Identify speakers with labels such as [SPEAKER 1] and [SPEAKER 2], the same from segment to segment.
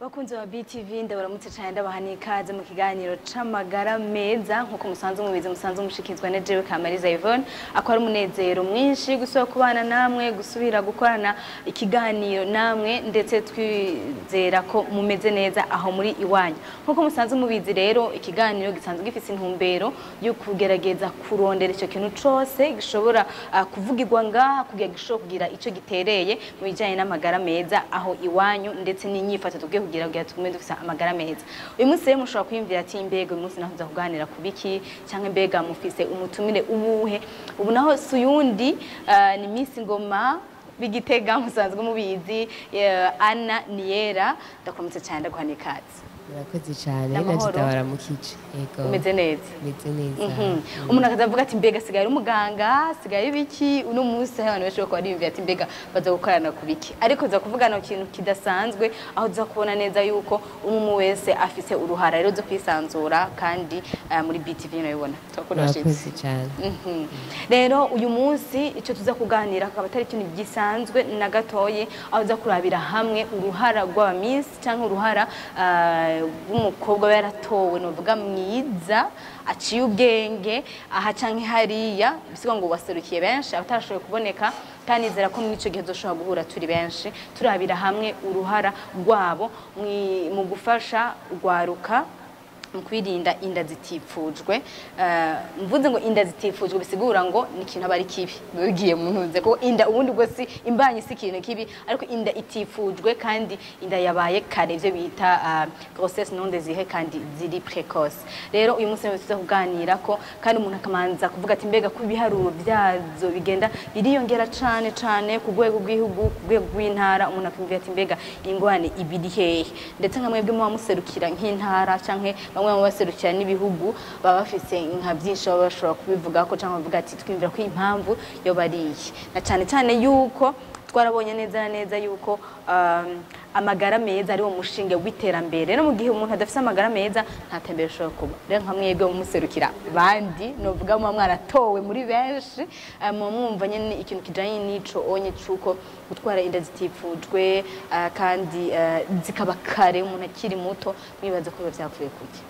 [SPEAKER 1] bakunzi ba BTV ndabaramutse cyane ndabaha n'ikaze mu kiganiro c'amagara meza nk'uko musanzwe mubizi musanzwe mushikizwa na jewe Kamariza Yvonne akora umunezero mwinshi gusubira kubana namwe gusubira gukorana ikiganiro namwe ndetse twizera ko mumeze neza aho muri iwanyu nk'uko musanzwe mubizi rero ikiganiro gisanzwe gifise intumbero yo kugerageza kurondera ico kintu cose gishobora uh, kuvugirwa ngaha kugira gishobora kugira ico gitereye mu bijanye n'amagara meza aho iwanyu ndetse n'inyifato tugiye kugira kugira tugume dufise amagara meza uyu munsi rero mushobora kwiyumvira ati mbega uyu munsi naho tuza kuganira ku biki canke mbega mufise umutumire ubuhe ubu naho si uyundi uh, ni Miss Ngoma b'igitega musanzwe mubizi uh, Anna Niyera ndakuramutse cyane ndaguha n'ikaze
[SPEAKER 2] murakoze cyane
[SPEAKER 1] N'amahoro.
[SPEAKER 2] nacyo ndabaramukije yego
[SPEAKER 1] umeze neza
[SPEAKER 2] meze neza
[SPEAKER 1] Mhm. umuntu akazavuga ati mbega sigaye ari umuganga sigaye biki uno munsi hari abantu benshi bakaba biyumvira ati mbega baza gukorana ku biki ariko za kuvugana ku kintu kidasanzwe aho uza kubona neza yuko umwe wese afise uruhara rero zo kwisanzura kandi eh, muri BTV nabibona turakunda
[SPEAKER 2] murakoze cyane
[SPEAKER 1] Mhm. rero uyu munsi icyo tuza kuganira akaba atari ikintu gisanzwe na gatoye aho uza kurabira hamwe uruhara rw'abamisi cyangwa uruhara ah, rw'umukobwa aba yaratowe nuvuga mwiza aciye ubwenge aha canke hariya bisiga ngo waserukiye benshi abatarashoboye kuboneka kandi nizera ko muri icyo gihe dushobora guhura turi benshi turabira hamwe uruhara rwabo mwi- mu gufasha urwaruka mu kwirinda inda zitifujwe Eh, mvuze ngo inda zitifujwe bisigura ngo ni ikintu aba ari kibi bigiye mu ntunze ko inda ubundi bwo si imbanyi si ikintu kibi ariko inda itifujwe kandi inda yabaye kare ibyo bita ah, grossesse non désirée kandi ziri précoce rero uyu munsi niho tuza kuganira ko kandi umuntu akamanza kuvuga ati mbega ko ibiharuro byazo bigenda biriyongera cane cane ku rwego rw'igihugu ku rwego rw'intara umuntu akumva ati mbega ingwane ibiri hehe ndetse nka mwebwe muba muserukira nk'intara canke bamwe mu baserukira n'ibihugu baba bafise nka byinshi baba bashobora kubivuga ko cyangwa bavuga ati twiyumvira ko iyi mpamvu yo bariye na cyane cyane yuko twarabonye neza na neza yuko um, amagara meza ari wo mushinge w'iterambere rero mu gihe umuntu adafite amagara meza nta tembere ashobora kuba rero nka mwebwe mumuserukira bandi novuga muba mwaratowe muri benshi eh, muba mwumva nyine ikintu kijanye n'ico onye c'uko gutwara inda zitifujwe eh, kandi eh, zikaba kare umuntu akiri muto mwibaza ko biba vyavuye kuki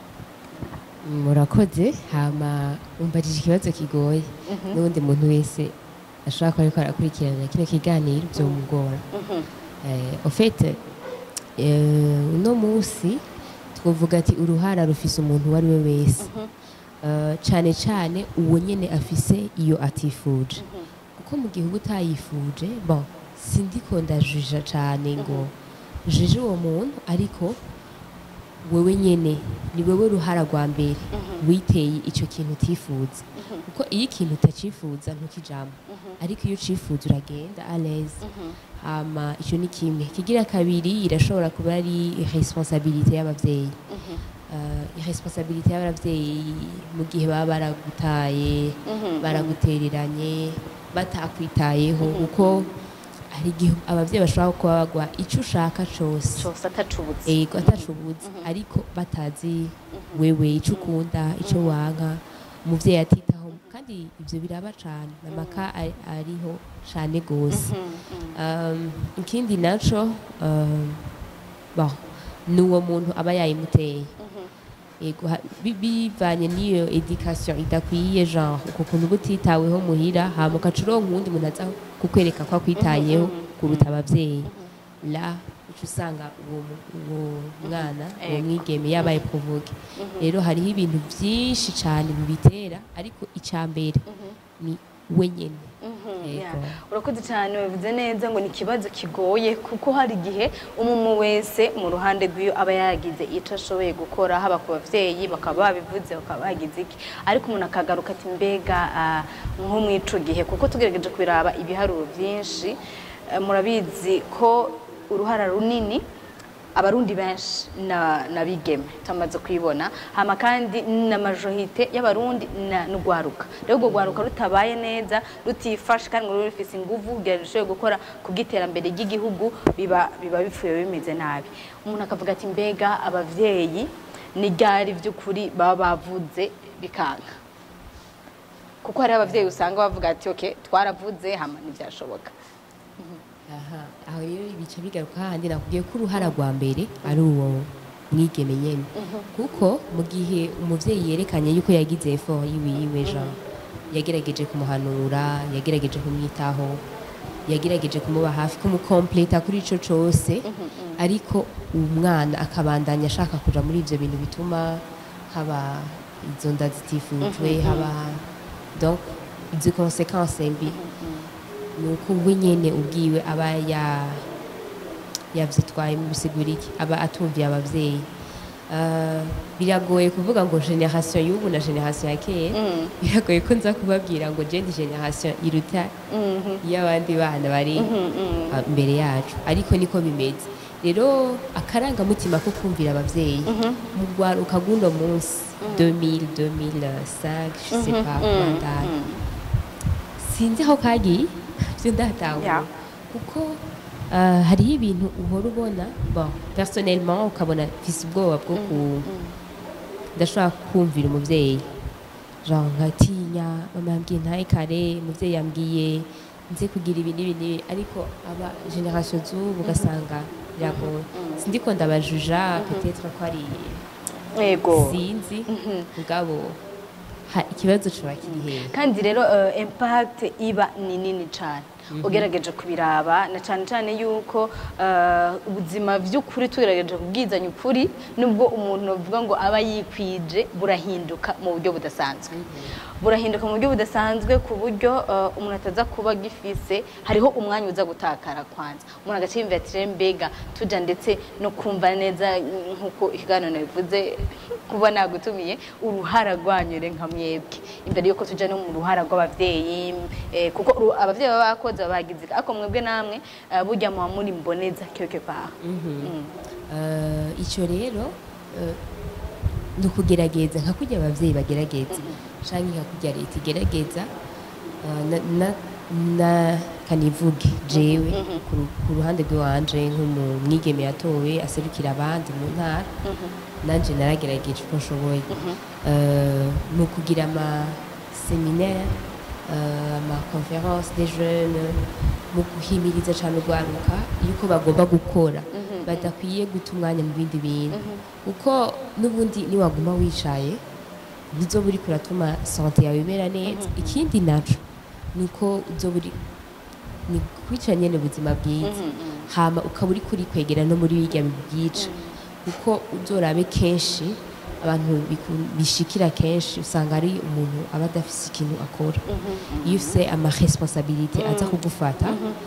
[SPEAKER 2] murakoze hama umbajije ikibazo kigoye n'ubundi muntu wese ashobora kuba ariko arakurikirana kino kiganiro byomugora Eh, au fait eh, uno munsi twavuga ati uruhara rufise umuntu uwo ari we wese Eh, cane cane uwo nyene afise iyo atifuje kuko mu gihe uba utayifuje bon sindiko ndajija cane ngo jije uwo muntu ariko wewe nyene ni wewe ruhara rwa mbere witeye ico kintu utifuza kuko iyo ikintu utacifuza ntukijambo ariko iyo ucifuza uragenda à l'aise hama ico ni kimwe kigira kabiri irashobora kuba ari irresponsabilité y'abavyeyi uh, irresponsabilité y'abavyeyi mu gihe baba baragutaye baragutereranye batakwitayeho kuko hari igihe abavyeyi bashobora kuba bagwa ico ushaka cose
[SPEAKER 1] cose atacubutse
[SPEAKER 2] ego atacubuze ariko batazi wewe icyo ukunda icyo wanka umuvyeyi atitaho kandi ivyo biraba cane namaka ari- ariho cane gose Um, ikindi naco um, bon ni uwo muntu aba yayimuteye Ego, ha- bi- bivanye n'iyo education idakwiye genre uko kuntu uba utitaweho muhira hama ugaca uronka uwundi muntu aza kukwereka ko akwitayeho kuruta abavyeyi la uca usanga uwo mu- uwo mwana uwo
[SPEAKER 1] Ego.
[SPEAKER 2] mwigeme yabaye provoke rero hariho ibintu vyinshi cane bibitera ariko ica mbere ni we nyene Ego.
[SPEAKER 1] Yeah. urakoze cyane wabivuze neza ngo ni ikibazo kigoye kuko hari igihe umwe wese mu ruhande rw'iyo aba yagize icyo ashoboye gukora haba ku bavyeyi bakaba babivuze bakaba bagize iki ariko umuntu akagaruka ati mbega ah, nko mu ico gihe kuko tugerageje kubiraba ibiharuro byinshi eh, murabizi ko uruhara runini abarundi benshi na nabigeme tumaze kwibona hama kandi na majorite y'abarundi na n'ugwaruka rero urwo gwaruka rutabaye neza rutifashe kandi ngo rube rufise inguvu kugira ngo rushobore gukora ku bw'iterambere ry'igihugu biba biba bipfuye bimeze nabi umuntu akavuga ati mbega abavyeyi ni ryari by'ukuri baba bavuze bikanga kuko hariho abavyeyi usanga bavuga ati ok twaravuze hama ntibyashoboka
[SPEAKER 2] aha aho rero bica bigaruka hahandi nakubwiye ko uruhara rwa mbere ari uwo mwigeme nyene kuko mu gihe umuvyeyi yerekanye yuko yagize effort yiwiwe jean yagerageje kumuhanura yagerageje kumwitaho yagerageje kumuba hafi kumukompleta kuri ico cose ariko umwana akabandanya ashaka kuja muri ivyo bintu bituma haba izo nda zitifujwe haba donc izo konsekanse mbi ni uko we nyene ubwiwe aba ya yavyitwaye mu bisigura iki aba atumviye abavyeyi Uh, biragoye kuvuga ngo generation y'ubu na generation ya kera biragoye ko nza kubabwira ngo je ndi generation iruta y'abandi bana bari uh, imbere yacu ariko niko bimeze rero akarangamutima ko kumvira abavyeyi mu rwaruka rw'uno munsi 2000 2005 je sais pas mandari sinzi aho kagiye byo ndatangura
[SPEAKER 1] Yeah.
[SPEAKER 2] kuko uh, hariho ibintu uhora ubona bon personnellement ukabona mfise ubwoba bwo ku ndashobora kumvira umuvyeyi genre nkatinya mama yambwiye ntaye kare umuvyeyi yambwiye nze kugira ibi n'ibi n'ibi ariko aba generation z'ubu ugasanga biragoye sindiko ndabajuja peut-être ko ari
[SPEAKER 1] yego
[SPEAKER 2] sinzi mugabo ha- ikibazo coba kiri hehe
[SPEAKER 1] kandi rero eh, impact iba ni nini cyane ugerageje kubiraba na cyane cyane yuko eh, ubuzima by'ukuri tugerageje kubwizanya ukuri nubwo umuntu avuga ngo aba yikwije burahinduka mu buryo budasanzwe burahinduka mu buryo budasanzwe ku buryo eh, umuntu ataza kuba agifise hariho umwanya uza gutakara kwanza umuntu agaciyumvira ati "Rero mbega tuja ndetse no kumva neza mm, nk'uko ikiganiro bivuze kuba nagutumiye uruhara rwanyu nka mwebwe imbere yuko tuja no mu ruhara rw'abavyeyi eh, kuko uru- abavyeyi baba bakoze baba bagize ariko mwebwe namwe eh, burya muba muri mboneza quelque part Mm.
[SPEAKER 2] Eh, icyo rero eh, ni ukugerageza nka kurya ababyeyi bagerageza cyangwa nka kurya leta igerageza eh, na- na- na kanivuge jewe ku ru- ku ruhande rw'iwanje nk'umwigeme yatowe aserukira abandi mu ntara nanjye naragerageje uko nshoboye Eh, ni ukugira amaseminaire amaconference des jeunes mu guhimiriza cyane urwaruka yuko bagomba gukora badakwiye guta umwanya mu bindi bintu kuko n'ubundi niwaguma wicaye ntizoba uri kuratuma sante yawe imera neza ikindi naco ni uko uzoba uri ni kwica nyene ubuzima bwiza hama ukaba uri kuri kwegera no muri birya bibyica kuko uzorabe kenshi abantu biku- bishikira kenshi usanga ari umuntu aba adafise ikintu akora iyo ufise amaresponsabilite aza kugufata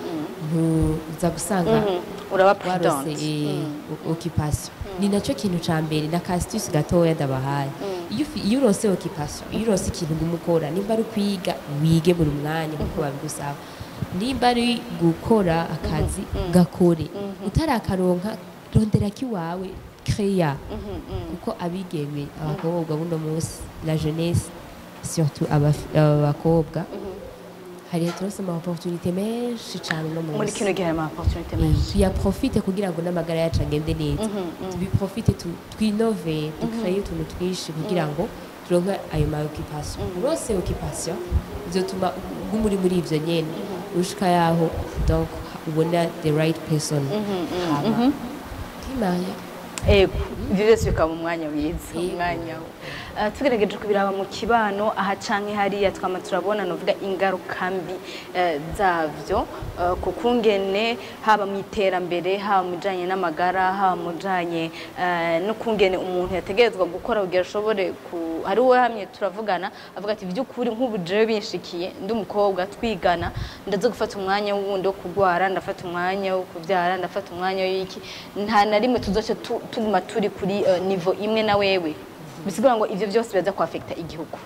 [SPEAKER 2] ntuza gusanga
[SPEAKER 1] uraba
[SPEAKER 2] warose
[SPEAKER 1] prudente
[SPEAKER 2] eh, occupation ni nacyo kintu ca mbere na kasitisi gatoya ndabahaye iyo ufi- iyo urose occupation iyo urose ikintu uguma ukora nimba ari kwiga wige buri mwanya nkuko babigusaba nimba ari gukora akazi gakore utarakaronka rondera kiwawe kreya kuko abigeme abakobwa buno munsi la jeunesse surtout abaf- abakobwa hari turose ama opportunité menshi cyane no
[SPEAKER 1] muri
[SPEAKER 2] munsi
[SPEAKER 1] kino gihe harimo opportunité
[SPEAKER 2] Eh,
[SPEAKER 1] menshi
[SPEAKER 2] tuyaprofite kugira ngo n'amagara yacu agende neza tubiprofite tu- twinove dukreye utuntu twinshi kugira ngo turonke ayo ma occupation urose occupation bizotuma uguma uri muri ivyo nyene ushika yaho donc ubona the right person hama ukimanya
[SPEAKER 1] ego ibyo byose bikaba mu mwanya mwiza
[SPEAKER 2] Yego.
[SPEAKER 1] umwanya wo Eh, tugerageje kubiraba mu kibano aha canke hariya twama turabona novuga ingaruka mbi eh, zavyo eh, ku kungene haba mu iterambere haba mu bijanye n'amagara haba mu bijanye eh, no kungene umuntu yategerezwa gukora kugira ashobore ku hari uwo hamwe turavugana avuga ati by'ukuri nk'ubu jewe binshikiye ndi umukobwa twigana ndaza gufata umwanya wundi wo kugwara ndafata umwanya wo kubyara ndafata umwanya w'iki nta na rimwe tuzoce tu- tuguma turi kuri eh, nivo imwe na wewe bisigura ngo ivyo byose biraza kuafekta igihugu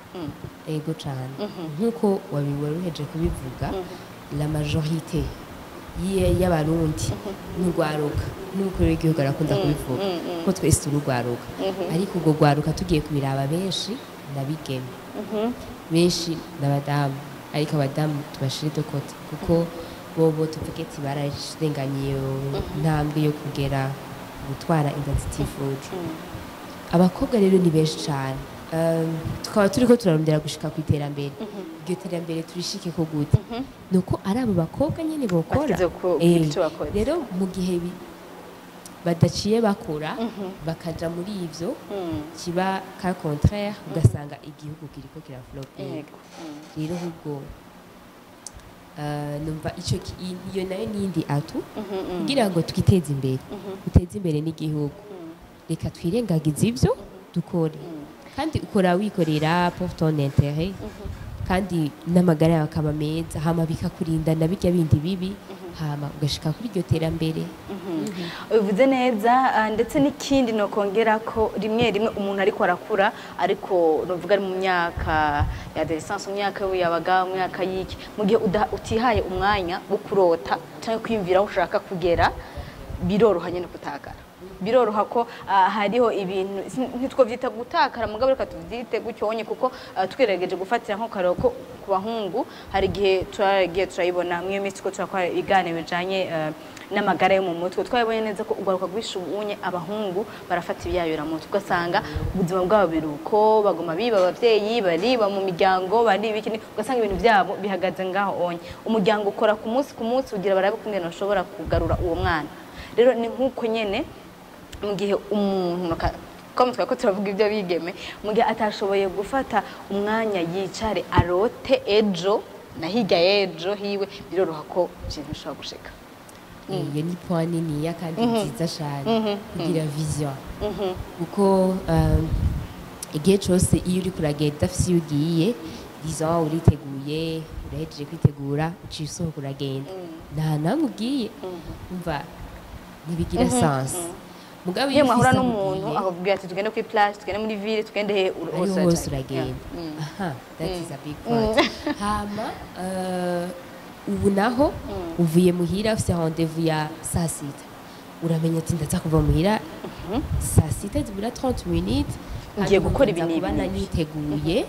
[SPEAKER 2] ego cyane nk'uko wabiworoheje kubivuga la majorité y'i- y'abarundi n'urwaruka n'umukuru w'igihugu arakunda kubivuga ko twese turi urwaruka ariko urwo rwaruka tugiye kubiraba benshi nabigeme benshi n'abadamu ariko abadamu tubashire de kote kuko bobo tuvuge ati bararenganiye iyo ntambwe yo kugera gutwara inda zitifuje abakobwa rero ni benshi cyane um, tukaba turiko turarondera gushika ku iterambere iryo terambere turishike ko gute nuko ari abo bakobwa nyene bokora
[SPEAKER 1] Bashyize ku-
[SPEAKER 2] Eh,
[SPEAKER 1] icyo bakoze.
[SPEAKER 2] rero mu gihe bi- badaciye bakora bakaja muri ivyo
[SPEAKER 1] Mm.
[SPEAKER 2] kiba ka contraire ugasanga igihugu kiriko kiraflope
[SPEAKER 1] Yego. Mm.
[SPEAKER 2] rero ahubwo uh, numva ico ki- i- iyo nayo nindi atu
[SPEAKER 1] Mhm, mm.
[SPEAKER 2] kugira ngo twiteze imbere duteze imbere n'igihugu reka twirengagize ivyo dukore kandi ukora wikorera pour ton intérêt kandi n'amagara yawe akaba meza hama bikakurinda na birya bindi bibi hama ugashika kuri iryo terambere
[SPEAKER 1] ubivuze neza ah, ndetse n'ikindi ni ukongera ko rimwe rimwe umuntu ariko arakura ariko nuvuga ari mu myaka ya adolescence mu myaka y'ubuyabaga mu myaka y'iki mu gihe uda- utihaye umwanya wo kurota cyangwa kwiyumvira aho ushaka kugera biroroha nyine kutakara biroroha ko ah, hariho ibintu si- ntitwabyita gutakara mugabo reka tubyite gucyonye kuko ah, twigerageje gufatira nko karero ko ku bahungu hari igihe turagiye turayibona mw'iyo minsi ko turakora ibiganiro bijanye eh, n'amagara yo mu mutwe twabonye neza ko ugaruka rw'ishubunye abahungu barafata ibiyayuramutwe ugasanga ubuzima bwabo biruko baguma biba abavyeyi bariba mu miryango bari ibiki ugasanga ibintu byabo bihagaze ngaho onye umuryango ukora ku munsi ku munsi ugira barabe kungene bashobora kugarura uwo mwana rero ni nk'uko nyene mu gihe umuntu ka- ko twari ko turavuga ibyo bigeme mu gihe atashoboye gufata umwanya yicare arote ejo na hirya y'ejo hiwe biroroha ko ikintu bishobora gushika
[SPEAKER 2] iyo ni point niniya kandi nziza cyane kugira vision kuko um, igihe cyose iyo uri kuragenda udafite iyo ugiye disons uriteguye urahejeje kwitegura uciye usohoka uragenda nta namwe ugiye umva ntibigira sense mugabo
[SPEAKER 1] iyo mwahura
[SPEAKER 2] ufise aho
[SPEAKER 1] n'umuntu
[SPEAKER 2] ugiye,
[SPEAKER 1] akakubwira ati tugende kuri plage tugende muri ville tugende he ur-
[SPEAKER 2] ariho
[SPEAKER 1] hose
[SPEAKER 2] hose
[SPEAKER 1] urajya.
[SPEAKER 2] uragenda
[SPEAKER 1] Yeah.
[SPEAKER 2] aha that is a big point hama eh, ubu naho uvuye muhira ufite rendez-vous ya saa sita uramenya ati ndaza kuva muhira saa sita zibura 30 minutes
[SPEAKER 1] Ngiye
[SPEAKER 2] hanyuma
[SPEAKER 1] gukora
[SPEAKER 2] nza
[SPEAKER 1] ibi
[SPEAKER 2] kuba
[SPEAKER 1] n'ibi.
[SPEAKER 2] naniteguye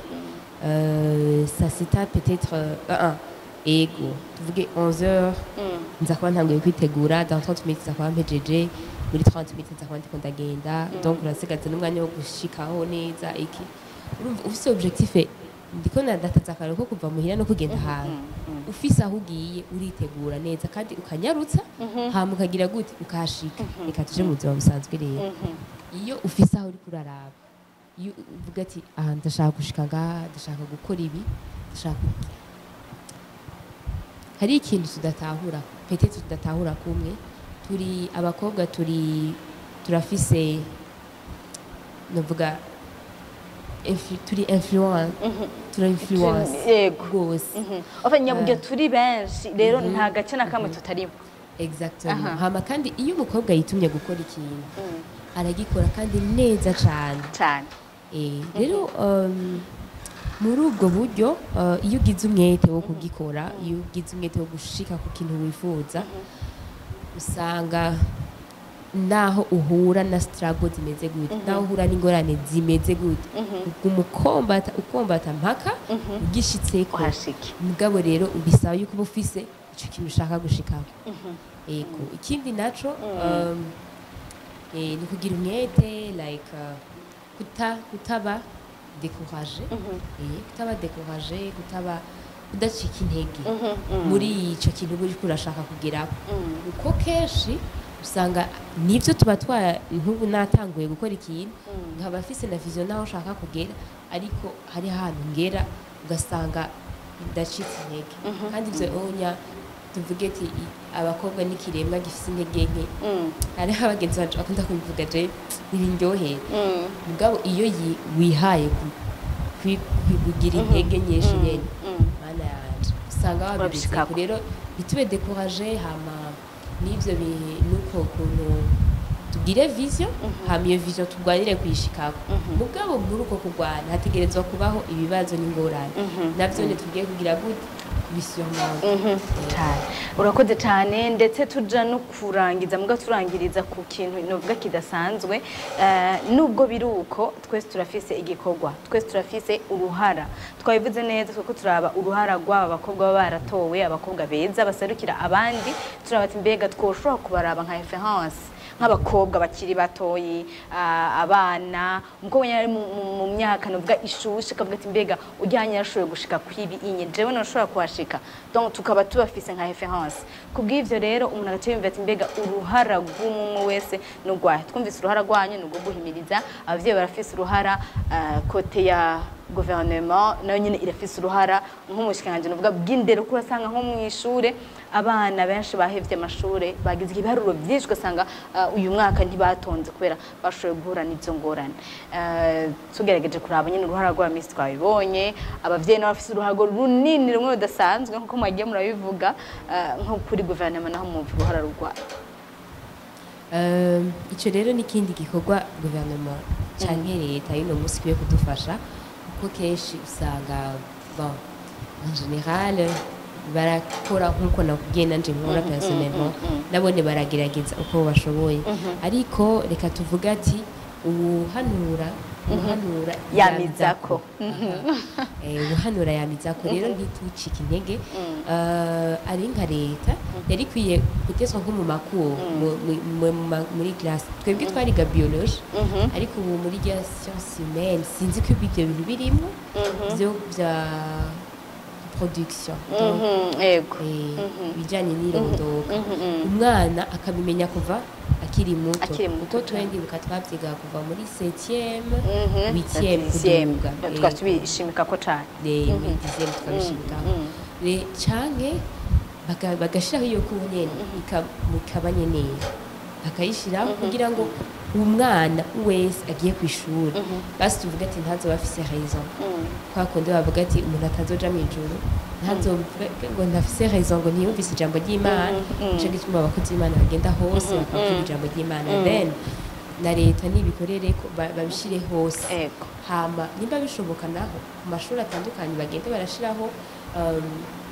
[SPEAKER 2] eh, saa sita peut-être euh, uh, uh, ego tuvuge 11 heures nza kuba ntanguye kwitegura dans 30 minutes nza kuba mpejeje muri 30 minutes nza kuba ndiko ndagenda donc urasigaza n'umwanya wo gushikaho neza iki urumva ufise objectif ndiko nadataza akantu ko kuva muhira no kugenda ahantu ufise aho ugiye uritegura neza kandi ukanyarutsa hama ukagira gute ukahashika reka tuje mu buzima busanzwe rero iyo ufise aho uriko uraraba iyo uvuga ati aha ndashaka gushika ngaha ndashaka gukora ibi ndashaka hari ikintu tudatahura petete tudatahura kumwe turi abakobwa turi turafise novuga infu- turi influence tura influence
[SPEAKER 1] Yego.
[SPEAKER 2] rwose
[SPEAKER 1] Enfin, nyaburyo turi benshi rero nta gace na kamwe tutarimo
[SPEAKER 2] exactement
[SPEAKER 1] Aha.
[SPEAKER 2] hama kandi iyo umukobwa yitumye gukora ikintu aragikora kandi neza cyane
[SPEAKER 1] cyane
[SPEAKER 2] Eh, rero um, muri ubwo buryo uh, iyo ugize umwete wo kugikora iyo ugize umwete wo gushika ku kintu wifuza usanga naho uhura na struggle zimeze gute naho uhura n'ingorane zimeze gute umukombata ukombata mpaka ugishitseko
[SPEAKER 1] uhashike
[SPEAKER 2] mugabo rero bisaba yuko uba ufise icyo kintu ushaka gushikaho yego ikindi naco um, eh, ni kugira umwete like uh, kuta kutaba découragé eh, kutaba découragé kutaba kudacika intege muri icyo kintu uba uriko urashaka kugeraho kuko kenshi usanga nibyo tuba twa nk'ubu natanguye gukora ikintu nkaba afise na vision naho ushaka kugera ariko hari ahantu ngera ugasanga ndacitse intege kandi ibyo onya tuvuge ati i- abakobwa n'ikiremwa gifite intege nke hariho abagenzi bacu bakunda kubivuga je ntibindyohera mugabo iyo yi- wihaye ku- kwi- kwi- kugira intege nyinshi nyene mana yanje usanga wabigezeko
[SPEAKER 1] Urabishikako.
[SPEAKER 2] rero ntitube découragé hama n'ivyo bi- nuko kuntu tugire vision hama iyo vision turwanire kuyishikako mugabo muri uko kurwana hategerezwa kubaho ibibazo n'ingorane navyo ntitugiye kugira gute kubisiyomanga
[SPEAKER 1] cyane urakoze cyane ndetse tuja no kurangiza muga turangiriza ku kintu novuga kidasanzwe Eh, nubwo biri uko twese turafise igikorwa twese turafise uruhara twabivuze neza kuko turaba uruhara rw'aba bakobwa baba baratowe abakobwa beza baserukira abandi turaba ati mbega twoshobora kubaraba nka reference nk'abakobwa bakiri batoyi ah, abana umukobwa nyine ari mu- mu- mu myaka novuga ishushe akavuga ati mbega ujyanye yarashoboye gushika kwibi inye jewe nashobora kuhashika donc tukaba tubafise nka reference kubw'ivyo rero umuntu agace yumva ati mbega uruhara rw'umwe wese ni urwahe twumvise uruhara rwanyu ni urwo guhimiriza abavyeyi barafise uruhara ah, kote ya gouvernement nayo nyine irafise uruhara nk'umushikiranganji nuvuga bw'indero kuko urasanga nko mu ishure abana benshi bahevye amashure bagize ibiharuro vyinshi ugasanga ah, uyu mwaka ntibatonze kubera bashoboye guhura n'izo ngorane Eh, tugerageje kuraba nyine uruhara rwa misi twabibonye abavyeyi nabo bafise uruhago runini rumwe rudasanzwe nkuko mwagiye murabivuga eh, nko kuri guverinoma naho mwumva uruhara rurwaye
[SPEAKER 2] Euh, icyo rero ni ikindi gikorwa guverinoma cyangwa leta y'uno munsi ikwiye kudufasha kuko kenshi usanga bon en general barakora nk'uko nakubwiye nanje nkora personnellement nabone baragerageza uko bashoboye ariko reka tuvuge ati uwuhanura uwuhanura
[SPEAKER 1] Yamizako.
[SPEAKER 2] Aha. Eh, uwuhanura yamizako rero ntitucike intege Eh, ari nka leta yari ikwiye gutezwa nko mu makuru mu- mu- mu- mu ma- muri classe twebwe twariga biologie ariko ubu muri rya science humaine sinzi ko ibyo bintu birimo byo bya production Donc,
[SPEAKER 1] Mhm, yego
[SPEAKER 2] eh, ibijyanye n'irondoka umwana akabimenya kuva akiri muto
[SPEAKER 1] Akiri muto
[SPEAKER 2] kuko
[SPEAKER 1] cyane.
[SPEAKER 2] twendibuka twabyiga kuva muri septième
[SPEAKER 1] Mhm.
[SPEAKER 2] huitième
[SPEAKER 1] Sixième.
[SPEAKER 2] kuduga
[SPEAKER 1] tukaba tubishimika ko cane
[SPEAKER 2] muri dixième tukabishimikaho Re- canke baga- bagashiraho iyo ku nyene ika- ikaba nyenera bakayishiraho kugira ngo umwana wese agiye ku ishuri basi tuvuga ati ntazoba afise raison kwa kundi bavuga ati umuntu atazoja mu ijuru ntazovuga ngo ntafise raison ngo ntiyumvise ijambo ry'imana nico gituma abakozi b'imana bagenda hose bakavuga ijambo ry'imana then na leta nibikorere ko ba- babishire hose
[SPEAKER 1] Ego.
[SPEAKER 2] hama nimba bishoboka naho ku mashuri atandukanye bagenda barashiraho um,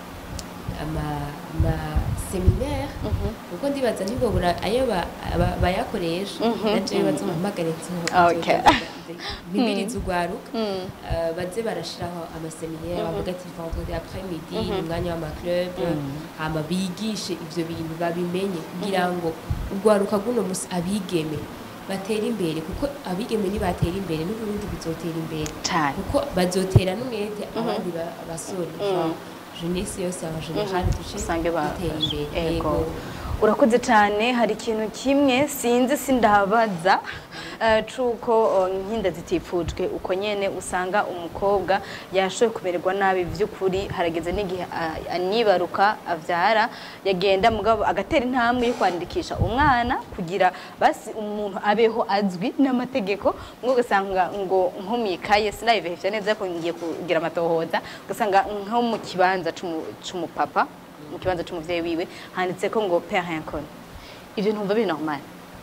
[SPEAKER 2] ama, ama seminaire kuko ndibaza ntibobura ayo ba- ba- bayakoresha naje bazompamagare
[SPEAKER 1] Okay.
[SPEAKER 2] mpimiriza urwaruka Uh, baze barashiraho amaseminaire bavuga ati vendredi après midi ni umwanya w'amaclub hama bigishe ivyo bintu babimenye kugira ngo urwaruka rw'uno musi abigeme batera imbere kuko abigeme nibatera imbere n'uburundi bizotera imbere
[SPEAKER 1] cane
[SPEAKER 2] kuko bazotera n'umwete abandi ba- basore genre jeunesse yose en general duce
[SPEAKER 1] usange ba-
[SPEAKER 2] dutera imbere
[SPEAKER 1] Ego.
[SPEAKER 2] Yego.
[SPEAKER 1] urakoze cyane hari ikintu kimwe sinzi sindabaza eh, cuko oh, nkinda zitifujwe uko nyene usanga umukobwa yashoboye kumererwa nabi vy'ukuri harageze n'igihe ah, anibaruka avyara yagenda mugabo agatera intambwe yo kwandikisha umwana kugira basi umuntu abeho azwi n'amategeko mwo ugasanga ngo nko mwikaye sinabivehevya neza ko ngiye kugira amatohoza ugasanga nko mu kibanza c'umu- c'umupapa mu kibanza c'umuvyeyi wiwe handitse ko ngo père inconnu ivyo ntumva biri normal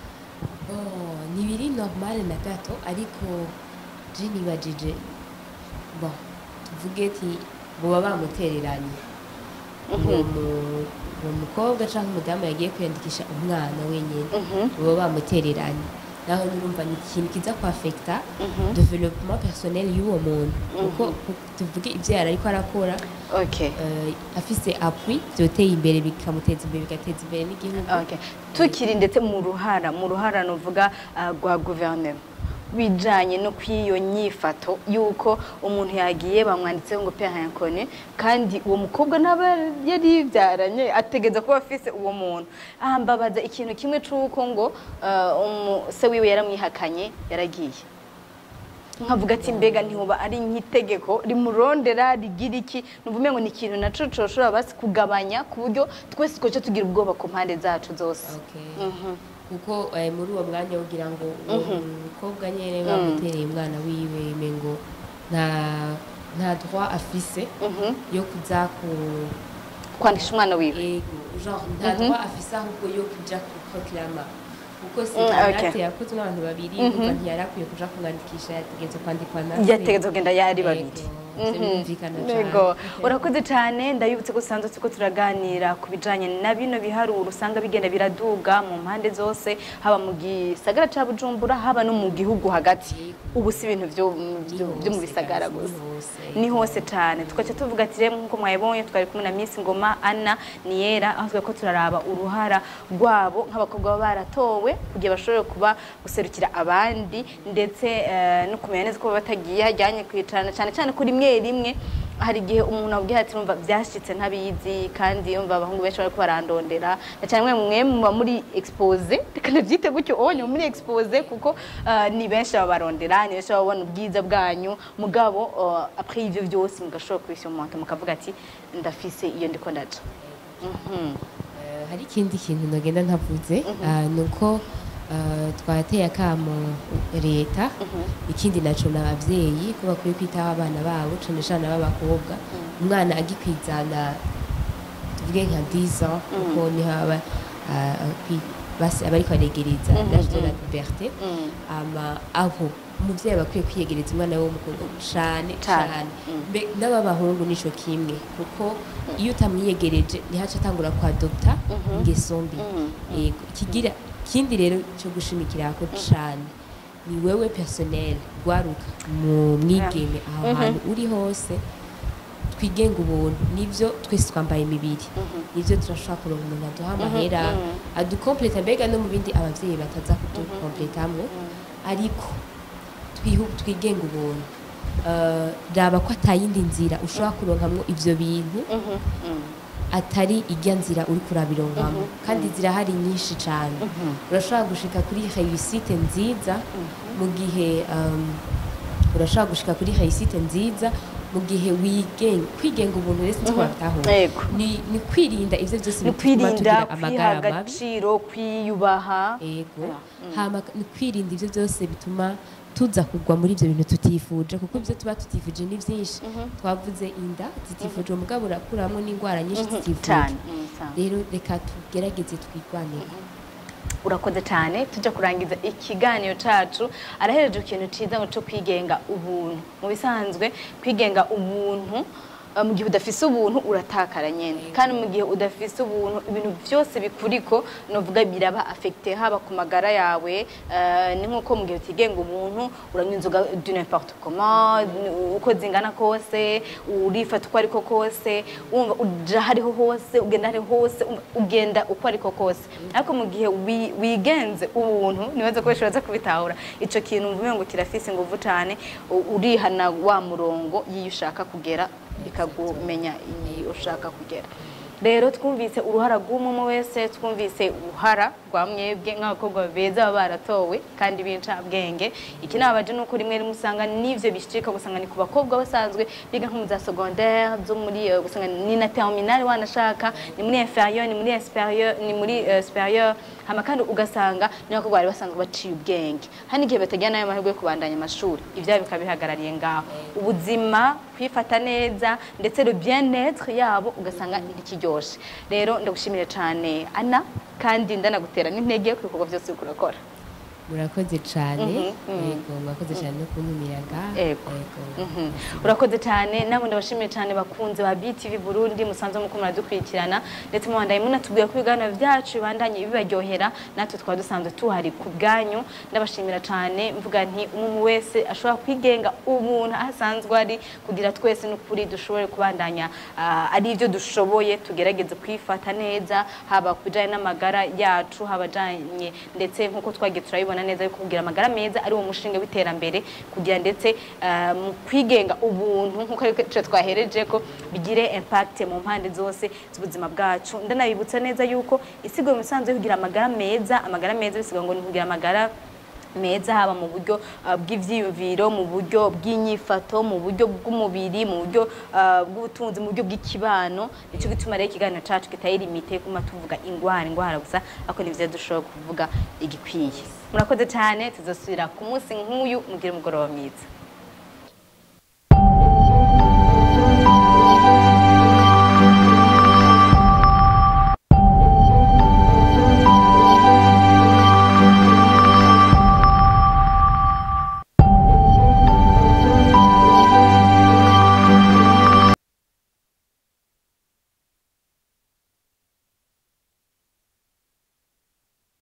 [SPEAKER 2] Oh, ni biri normal na gato ariko je nibajije bon tuvuge ati boba bamutereranye uwo mu- uwo mukobwa canke umudamu yagiye kwiyandikisha umwana wenyene boba bamutereranye naho nurumva ni ikintu kiza kwafekta developement personnel y'uwo muntu kuko ku- tuvuge ivyo yari ariko arakora
[SPEAKER 1] okay
[SPEAKER 2] eh, afise appui vyoteye imbere bikamuteza imbere bigateza imbere n'igihugu
[SPEAKER 1] okay tukiri ndetse mu ruhara mu ruhara nuvuga ah, rwa guverinoma bijanye no kw'iyo nyifato yuko umuntu yagiye bamwanditseho ngo père inconnu kandi uwo mukobwa n'aba yari yibyaranye ategeza kuba afise uwo muntu aha mbabaza ikintu kimwe c'uko ngo ah, umu- se wiwe yaramwihakanye yaragiye nkavuga ati mbega ntihoba ari nk'itegeko rimurondera rigira iki nuvume ngo ni ikintu naco coshobora basi kugabanya ku buryo twese twoce tugira ubwoba ku mpande zacu zose
[SPEAKER 2] Okay. kuko eh, muri uwo mwanya wogira ngo uwo mukobwa nyene bamutereye umwana wiwe mengo nta nta droit afise yo kuza ku
[SPEAKER 1] kwandisha umwana wiwe
[SPEAKER 2] ego genre nta droit afise ahubwo yo kuja ku proclama kuko si
[SPEAKER 1] Mm, okay.
[SPEAKER 2] karate yakozwe n'abantu babiri umva ntiyari akwiye kuja kumwandikisha yategetse kwandikwa na se.
[SPEAKER 1] yategetse kugenda yari babiri
[SPEAKER 2] Ego. ivyo birumvikana cane
[SPEAKER 1] Yego urakoze cyane ndabibutse ko usanzwe turiko turaganira ku bijanye na bino biharuro usanga bigenda biraduga mu mpande zose haba mu gisagara ca Bujumbura haba no mu gihugu hagati ubu si ibintu vyo vyo- vyo mu bisagara gusa ni hose cyane tugaca tuvuga ati rero nk'uko mwabibonye twari kumwe na Miss Ngoma Anna Niyera aho twari ko turaraba uruhara rwabo nk'abakobwa baba baratowe kugira bashobore kuba guserukira abandi ndetse eh, no kumenya neza ko baba batagiye hajyanye kwicarana cyane cyane kuri rimwe rimwe hari igihe umuntu abwira ati numva byashitse ntabizi kandi yumva abahungu benshi bariko barandondera na cyane mwe mwe muba muri expose reka nabyite gutyo onye muri expose kuko eh, ni benshi babarondera ni benshi babona ubwiza bwanyu mugabo eh, après ivyo byose mugashobora kubishyira mu moto mukavuga ati ndafise iyo ndiko ndaca Mhm.
[SPEAKER 2] Eh, hari ikindi kintu nagenda ntavuze ah, ni uko ah, twateye akamo leta ikindi naco ni abavyeyi ko bakwiye kwitaho abana babo cane cane b'abakobwa umwana agikwizana tuvuge nka 10 ans kuko niho aba ah, kwi- basi aba ariko aregereza l'âge de la puberté
[SPEAKER 1] Mm.
[SPEAKER 2] ama aho umuvyeyi aba akwiye kwiyegereza umwana we w'umukobwa cane
[SPEAKER 1] Cane.
[SPEAKER 2] cane mbe n'ab'abahungu nico kimwe kuko iyo utamwiyegereje ntihaca atangura kwadopta ingeso mbi yego ikigira ikindi rero cyo gushimikirako cane ni wewe personnel gwaruka mu mwigeme aho hantu uri hose twigenga ubuntu nivyo twese twambaye imibiri nivyo turashobora kuronka umuntu aduha amahera adukompleta mbega no mu bindi abavyeyi bataza kudukompletamwo ariko twihu- twigenga ubuntu Eh, raba ko atayindi nzira ushobora kuronkamwo ivyo bintu
[SPEAKER 1] Mhm. Mm.
[SPEAKER 2] atari ijya nzira uri kurabironkamo kandi zirahari nyinshi cyane urashobora gushika kuri réussite nziza mu gihe um, urashobora gushika kuri réussite nziza mu gihe wigenga kwigenga ubuntu rero sinzi ko babitahura
[SPEAKER 1] Yego.
[SPEAKER 2] ni ni kwirinda ivyo byose
[SPEAKER 1] ni
[SPEAKER 2] bituma
[SPEAKER 1] kwirinda
[SPEAKER 2] tugira
[SPEAKER 1] kwiha
[SPEAKER 2] amagara mabi
[SPEAKER 1] agaciro kwiyubaha
[SPEAKER 2] ego
[SPEAKER 1] Yeah.
[SPEAKER 2] hama ni kwirinda ivyo byose bituma tuza kugwa muri ivyo bintu tutifuje kuko ivyo tuba tutifuje ni vyinshi twavuze inda zitifuje umugabo urakuramwo n'indwara nyinshi zitifuje
[SPEAKER 1] cyane Mm, cyane.
[SPEAKER 2] rero reka tugerageze twigwanire
[SPEAKER 1] urakoze cyane tujya kurangiza ikiganiro cyacu arahereje ikintu cyiza ngo cyo kwigenga ubuntu mu bisanzwe kwigenga ubuntu eh, mu gihe udafise ubuntu uratakara nyine kandi mu gihe udafise ubuntu ibintu byose bikuriko novuga biraba afekite haba ku magara yawe eh, ni nk'uko mu gihe utigenga ubuntu uranywa inzoga du n'importe comment uko zingana kose urifata uko ariko kose wumva uja hariho hose ugenda hariho hose umva- ugenda uko ariko kose ariko mu gihe wi- wigenze ubuntu nibaza ko bashobora kubitahura ico kintu mvume ngo kirafise inguvu cane u- urihana wa murongo y'iyo ushaka kugera bikagumenya iyi ushaka kugera rero twumvise uruhara rw'umwe wese twumvise uruhara rwa mwebwe nk'abakobwa beza baba baratowe kandi b'incabwenge iki nabaje ni uko rimwe rimwe usanga n'ivyo bishika gusanga ni ku bakobwa basanzwe biga nko mu za secondaire zo muri eh, gusanga ni na terminale wanashaka ni muri inferieur ni muri superieur ni muri eh, superieur hama kandi ugasanga ni abakobwa bari basanzwe baciye ubwenge hari igihe batagira nayo mahirwe yo kubandanya amashuri ivyabo bikaba bihagarariye ngaho ubuzima kwifata neza ndetse le bien-être yabo ugasanga ntikiryoshe rero ndagushimire cyane ana kandi ndanagutera n'intege ku bikorwa byose uriko urakora
[SPEAKER 2] murakoze cyane
[SPEAKER 1] Mhm, mhm.
[SPEAKER 2] yego murakoze cyane no kuntumiraga
[SPEAKER 1] Yego. Mhm. urakoze cyane nabo ndabashimiye cyane bakunze ba BTV Burundi musanzwe muko muradukurikirana ndetse mubandaye munatubwira ko ibiganiro byacu bibandanye bibaryohera natwe twaba dusanzwe tuhari ku bwanyu ndabashimira cyane mvuga nti umuntu wese ashobora kwigenga umuntu aho asanzwe ari kugira twese n'ukuri dushobore kubandanya ah, ari ibyo dushoboye tugerageze kwifata neza haba ku bijyanye n'amagara yacu haba ajyanye ndetse nk'uko twagiye turabibona neza yuko kugira amagara meza ari wo mushinga w'iterambere kugira ndetse ah, mu kwigenga ubuntu nk'uko ariko twahereje ko bigire impact mu mpande zose z'ubuzima bwacu ndanabibutsa neza yuko isigo mu misanzu yo kugira amagara meza amagara meza bisigaye ngo ni kugira amagara meza haba mu buryo uh, bw'ivyiyumviro mu buryo bw'inyifato mu buryo bw'umubiri mu buryo uh, bw'ubutunzi mu buryo bw'ikibano nico gituma rero ikiganiro cacu kitari limite kuma tuvuga ingwara ingwara gusa ariko nivyo dushobora kuvuga igikwiye murakoze cyane tuzosubira ku munsi nk'uyu mugire umugoroba mwiza